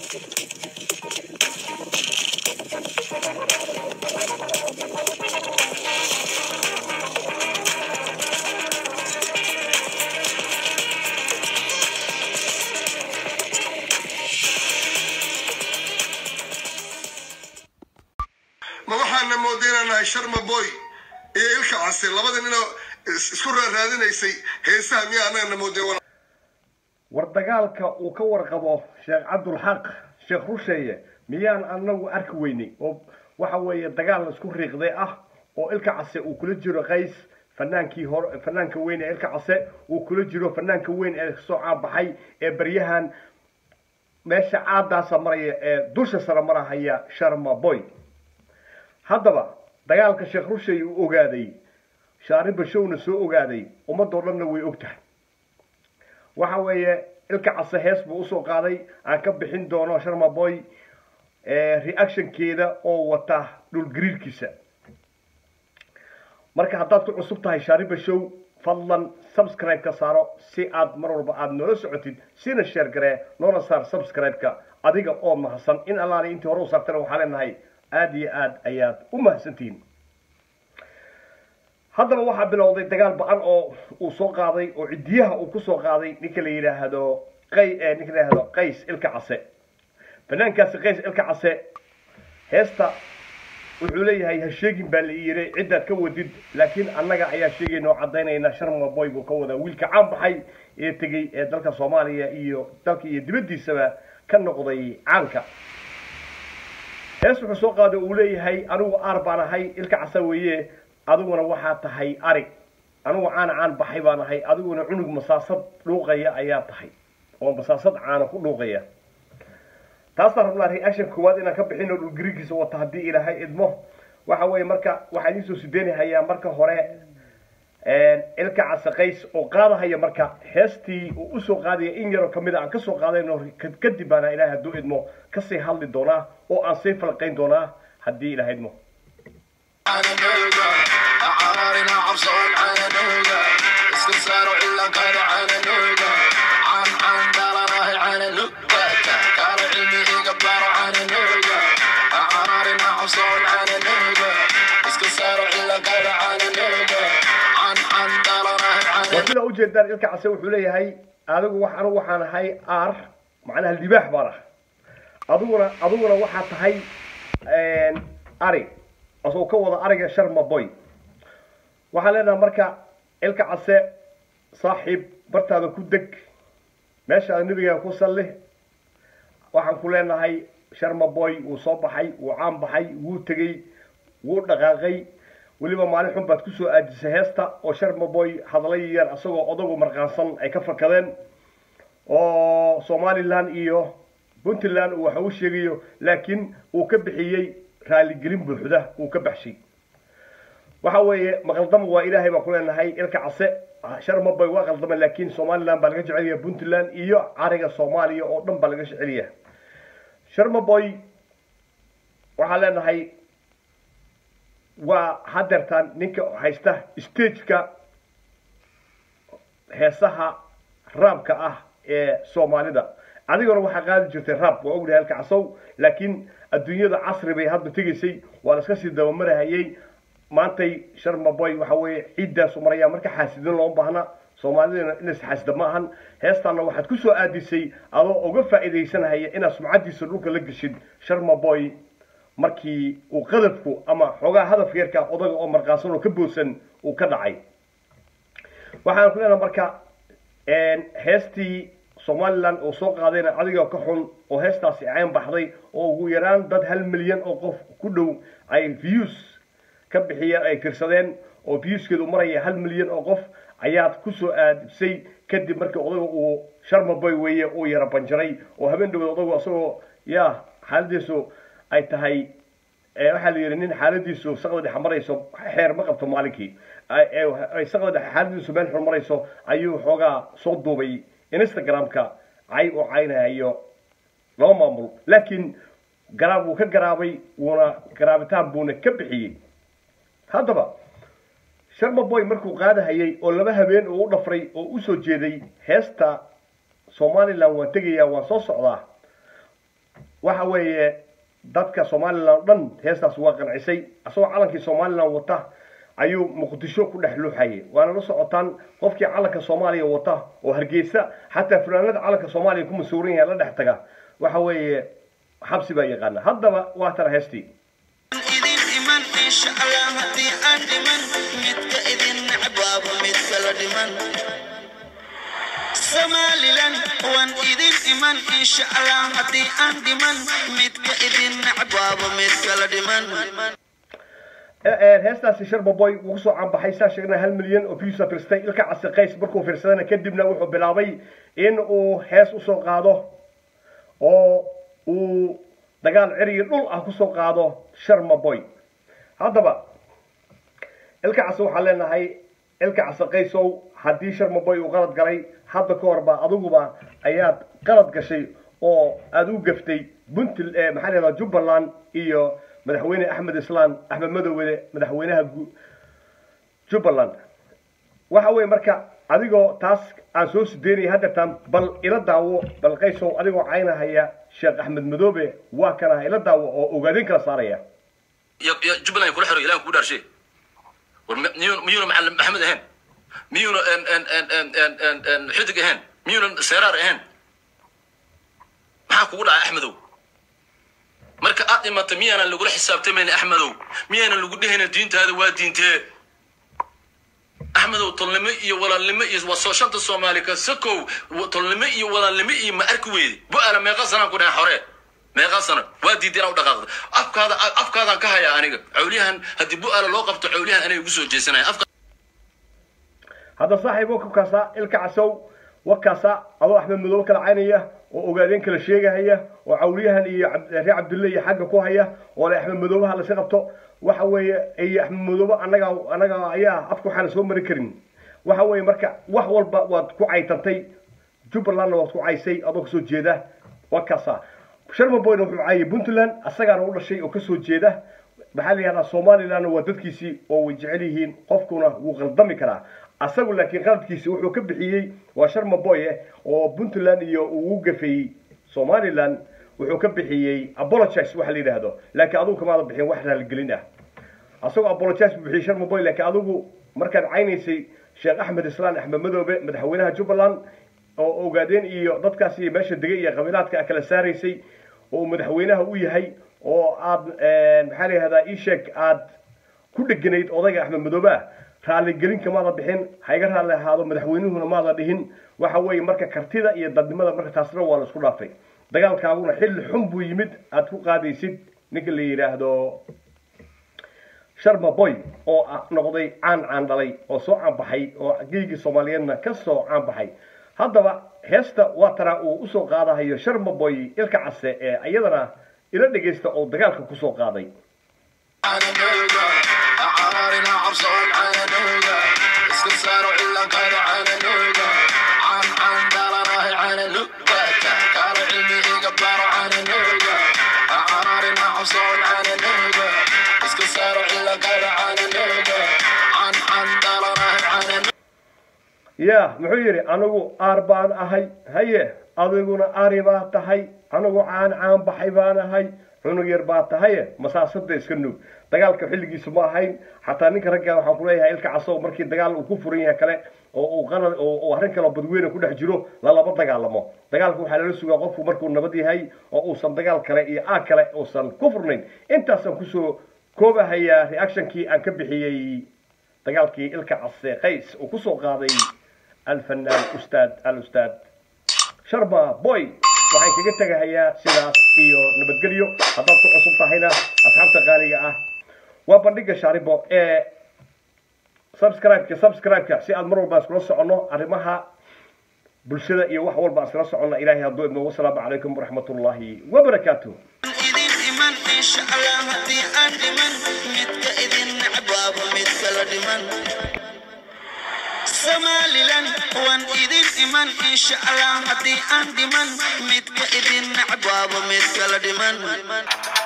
ma waxaana moodaynaa nahay sharma boy iyo ilka case labada ninoo is- isku raaraadinaysay heesaha miyaa anagana mooday war dagaalka uu ka warqabo sheekh cabdulxaq sheekh rusheeye miyaan anagu arki weynay oo waxa weeye dagaal la isku riiqday ah oo ilka case uu kula jiro qays fanaankii hore fanaanka weyn ee ilka case uu kula jiro fanaanka weyn ee soo caabaxay ee baryahan meesha caadaasa maraya ee dusha sare marahaya sharma boy haddaba dagaalka sheekh rusheeye uu ogaaday shaari bashowna soo ogaaday ummadoo dhanna way og tahay waxa weeye ilka case hees buu usoo qaaday aan ka bixin doono sharma boy reactionkeeda oo wata dhulgariirkiisa marka haddaad ku cusub tahay shaariba show fadlan subscribe ka saaro si aad mar walba aad noola socotid sina share garee noona saar subscribe-ka adiga oo mahadsan in allaani intii hore u saartana waxaa leenahay aada iyo aad ayaad u mahadsantihiin haddaba waxaa bilowday dagaal ba-an oo uu soo qaaday oo cidiyaha uu kusoo qaaday ninka la yidhaahdo qay eh, ninka la yidhaahdo qays ilka case banaankaasi qays ilka case heesta wuxuu leeyahay ha sheegin baa la yiri ciddaad ka wadid laakiin annaga ayaa sheegayna oo caddaynayna sharma boy buu ka wadaa wiilka caan baxay ee tegey ee dalka soomaaliya iyo dalka iyo dibaddiisaba ka noqday caanka hees wuxuu soo qaaday uu leeyahay anigu aar baan ahay ilka casa weeye adiguna waxaa tahay ari anigu caana caan baxay baan ahay adiguna cunug masaasad dhuuqaya ayaa tahay oo masaasad caana ku dhuuqaya taasaan rabnaa reaction koowaad inaan ka bixino dhul garigiisa wata haddii ilaahay idmo waxa weeye marka waxaan idiin soo sideynahayaa marka hore ilka casa qays oo qaadahaya marka heestii uu usoo qaadaya in yaroo kamid a aan kasoo qaadayno kadib baana ilaahay hadduu idmo kasii hadli doonaa oo aan sii falqayn doonaa haddii ilaahay idmo على نوغا عارنا عبصون على نوغا استنساروا إلا كانوا على نوغا عن عن دالا راهي على نوغا كانوا علمي يقبلوا على نوغا عارنا عبصون على نوغا استنساروا إلا كانوا على نوغا عن عن دالا راهي على waa sida ujeedaan ilka case wuxuu leeyahay adigu wax anigu waxaan ahay aar macnaha libaax baan ah adiguna adiguna waxaa tahay ari asoo ka wada ariga sharma boy waxaan leenahay marka ilka case saaxiib bartaada ku deg meeshaada nebigaa ku salli waxaan ku leenahay sharma boy wuu soo baxay wuu caan baxay wuu tegey wuu dhaqaaqay weliba maalin xun baad kusoo aadisay heesta oo sharma boy hadlay yar isagoo odagu marqaansan ay ka fakadeen oo somaliland iyo puntland uu waxa u sheegayo laakiin uu ka bixiyey raaligelin buuxda uu ka baxshay waxa weeye maqaldama waa ilaahay baan ku leenahay ilka case sharma boy waa qaldama laakiin somaliland baa laga jecelyaha puntland iyo cariga soomaaliya oo dhan baa laga jecelyaha sharma boy waxaan leenahay waa hadeertaan ninka haysta stageka heesaha raabka ah ee soomaalida adiguna waxaa qaadi jirtay raab waa ognahay halka casow laakiin adduunyada casri bay hadda tegaysay waa la iska sii dabamarahayay maantay sharma boy waxa weeye ciiddaasu maraya marka xaasidin looma baahna soomaalidana inays xaasida ma ahan heestaana waxaad ku soo aadisay adoo uga faa'iidaysanahaya inaad sumcadiisa dhulka la geshid sharma boy markii uu qadafku ama xoogaa hadafka yarka odaga oo marqaansan oo ka boodsan uu ka dhacay waxaan ku leenahay marka heestii somaliland oo soo qaadayna adiga ka xun oo heestaasi cayn baxday oo ugu yaraan dad hal milyan oo qof ku dhow ay views ka bixiyeen ay tirsadeen oo viewskeedu maraya hal milyan oo qof ayaad ku soo aadisay kadib markii odaga uu sharma boy weeye uu yara banjaray oo habeen dhawood odagu isagoo ya xaaladiisu ay tahay waxaa la yidhi nin xaaladiisu saqda dhex marayso xeer ma qabto maalinkii saqda dhex xaaladiisu meel xun marayso ayuu xoogaa soo duubay instagramka cay oo caynahayo laba maamul laakiin garaab wuu ka garaabay wuuna garaabitaan buuna ka bixiyey haddaba sharma boy markuu qaadahayay oo laba habeen uu u dhafray oo usoo jeeday heesta somaliland waan tegayaa waan soo socdaa waxa weeye dadka somalilan o dhan heestaas waa qancisay asagoo calankii somalilan wata ayuu muqdisho ku dhex luuxayay waana la socotaan qofkii calanka soomaaliya wata oo hargeysa xataa fulaanada calanka soomaaliya ku masuuran yahay la dhex taga waxa weeye xabsi baa yaqaana haddaba waa tana heestii idin iman insha allah haddii aan dhiman midka idin necbaaba midka la dhiman somalilan waan idin iman insha allah haddii aan dhiman midka idin necbaaba midka la dhiman heestaasi sharbaboy wuu kusoo caanbaxay saa sheegna hal milyan oo views firstay ilka casi qays markuu fiirsadana kadibna wuxuu bilaabay in uu hees usoo qaado oo uu dagaal ceriyo dhul ah kusoo qaado sharmaboy haddaba ilka casi waxaan leenahay ilka casi qaysow haddii sharmaboy uu qalad galay hadda ka horba adiguba ayaad qalad gashay oo aada u gaftay puntl maxaa lahahdaa jubbaland iyo madaxweyne axmed islaan axmed madowede madaxweynaha jubbaland waxa weeye marka adigoo taas aan soo sideynaya haddeertaan bal ila daawo bal qaysow adigoo caynahaya sheekh axmed madoobe waa kanaha ila daawo oo ogaadin kala saaraya jubbaland kula xiro ilahan kugu dhaarshe war miyuuna miyuuna macalin maxamed ahayn miyuuna xidig ahayn miyuuna seeraar ahayn maxaa kugu dhacay axmedow marka aad dhimata miyaanan lagula xisaabtamayna axmedow miyaanan lagu dhehayna diintaada waa diintee axmedow tolnimo iyo walaalnimo iyo waa soo shanta soomaali ka sakow tolnimo iyo walaalnimo iyo ma arki weyde bu-aala meeqa sanaan ku dhahay xore meeqa sano waa diiday inaa u dhaqaaqdo afkaada afkaadaan ka hayaa aniga cawliyahan haddii bu-aala loo qabto cawliyahan anay ugu soo jeesanaya afka hadda saaxiib wakabkaasa ilka casow wakaasa adoo axmed madoobe kala caynaya oo ogaadeen kala sheegahaya oo cawliyahan iyo reer cabdulle iyo xagga ku haya oo le axmed madoobaha lasi qabto waxa weeye iyo axmed madoobe annaga annaga ayaa afka waxaana soo mari karin waxa weeye marka wax walba waad ku caytantay jubbalandna waad ku caysay adoo kasoo jeeda wakaasa sharmaboyna wuxuu caayay puntland asagaana u dhashay oo kasoo jeeda maxaa la yihahdaa somalilandna waa dadkiisii oo way jecel yihiin qofkuna wuu qaldami karaa asagu laakiin qaladkiisi wuxuu ka bixiyey waa sharmaboye oo puntland iyo uu u gafeeyey somaliland wuxuu ka bixiyey apologize waxa la yidhaahdo laakiin adigu kamaada bixin wax raaligelin ah asagoo apologize buu bixiyey sharmaboy laakiin adigu markaad caynaysay sheekh axmed islaan axmed madoobe madaxweynaha jubbaland oo ogaadeen iyo dadkaas iyo meesha degay iyo qabiilaadka kala saaraysay oo madaxweynaha u yahay oo aad maxaa la yihahdaa isheeg aad ku dheganayd odayga axmed madoobe ah raaligelinka maada bixin hayga raalli ahaado madaxweynuhuna maada dhihin waxa weeye marka kartida iyo dadnimada marka taasna waa la isku dhaafay dagaalkaaguna xilli xun buu yimid aad ku qaadaysid ninka la yidhaahdo sharma boy oo noqday caan caan dhalay oo soo caanbaxay oo geygii soomaaliyeedna ka soo caanbaxay haddaba heesta waa tanaa uu usoo qaadahayo sharma boy ilka case ee iyadana ila dhegaysta oo dagaalka kusoo qaaday caananooga caarina cabsoon caananooga iska saaro cilankaada caananooga caan caan dhalanahay caananugata kaala cilmi iga baaro caananooga caarina cabsoon caananooga iska saaro cilankaada caananooga caan caan dhalanahay caananooga ya muxuu yidhi anigu aar baan ahay haye adiguna ari baa tahay anigu caan caan baxay baan ahay cunug yar baa tahaye masaasada iska nuug dagaalka xilligiisu ma ahayn xataa ninka ragga waxaan kuleeyahay ilka casow markii dagaal uu ku furan yahay kale oo uu qalad oo arrin kaleo badweyne ku dhex jiro lalaba dagaalamo dagaalka waxaa lala sugaa qofku markuu nabad yahay oo uusan dagaal kale iyo aag kale uusan ku furnayn intaasaan kusoo koobahayaa reactionkii aan ka bixiyey dagaalkii ilka case qays uu kusoo qaaday alfanaan ustaad alustaad sharma boy waxaan kaga tegahayaa sidaas iyo nabadgelyo haddaad ku cusub tahayna asxaabta qaaliga ah waa bandhiga shaaribo ee subscribe-ka subscribe-ka si aad mar walba iskula soconno arrimaha bulshada iyo wax walba iskula soconno ilaahay hadduu idmo wasalaamu calaykum waraxmatullaahi wabarakaatuh idin iman insha allah haddii aan dhiman midka idin necbaaba midka la dhiman somalilan waan idin iman insha allah haddii aan dhiman midka idin necbaaba midka la dhiman